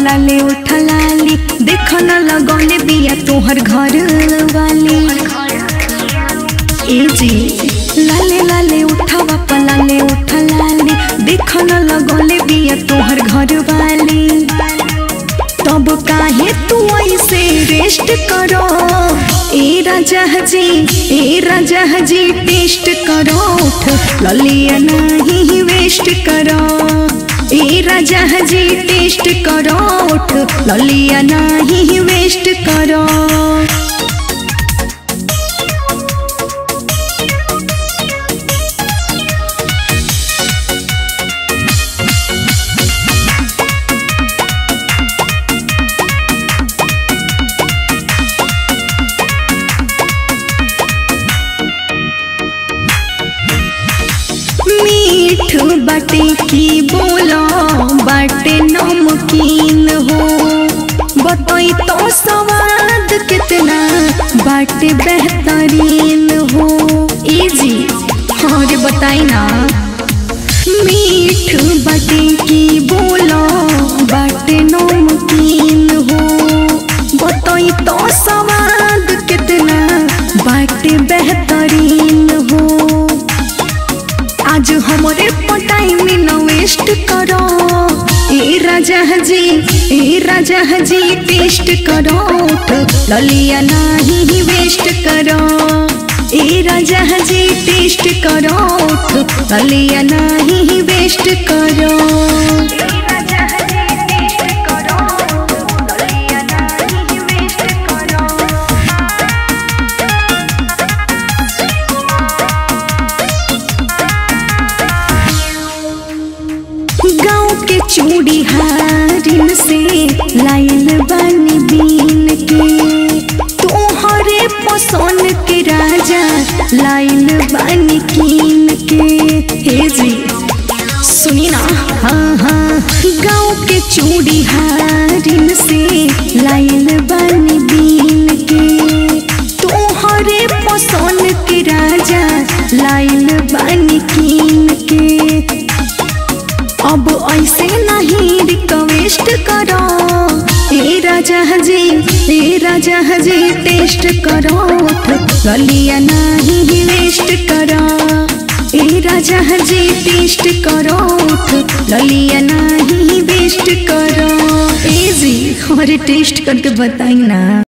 पलाले उठलाली देख न लगौले बिया तोहर घर वाली ए जी लाले लाले उठावा पलाले उठलाली देख न लगौले बिया तोहर घर वाली तब काहे तू ऐसे रेस्ट करो ए राजा जी ए राजा जी टेस्ट करो उठ ललिया नहीं वेस्ट करो ए राजा जी टेस्ट करो उठ ललिया नहीं वेस्ट करो मीठ बाटे की बोलो बाटे नमकीन हो बताई तो स्वाद कितना बाटे बेहतरीन हो इजी और बताई ना मीठ बाटे की बोलो बाटे नमकीन हो बताई तो स्वाद कितना बाटे बेहतरीन हो आज हमारे पटाई में न वेस्ट करो ए राजा जी ए राजा जी टेस्ट करो उठ ललिया नहीं वेस्ट करो ए राजा जी टेस्ट करो उठ ललिया नहीं वेस्ट करो गाँव के चूड़ी हारिन से लाइल बनी बीन के तोहरे पसंद के राजा लाइल बनी कीन के हे जी सुनी ना हाँ हाँ गाँव के चूड़ी हारिन से लाइल बनी बीन के तोहरे पसंद के राजा लाइल बनी कीन के अब ऐसे नहीं रिक्वेस्ट करो ए राजा जी ए राजा जी टेस्ट करो गलिया नहीं वेस्ट करो ए राजा जी टेस्ट करो गलिया नहीं वेस्ट करो ए जी और टेस्ट करके बताई ना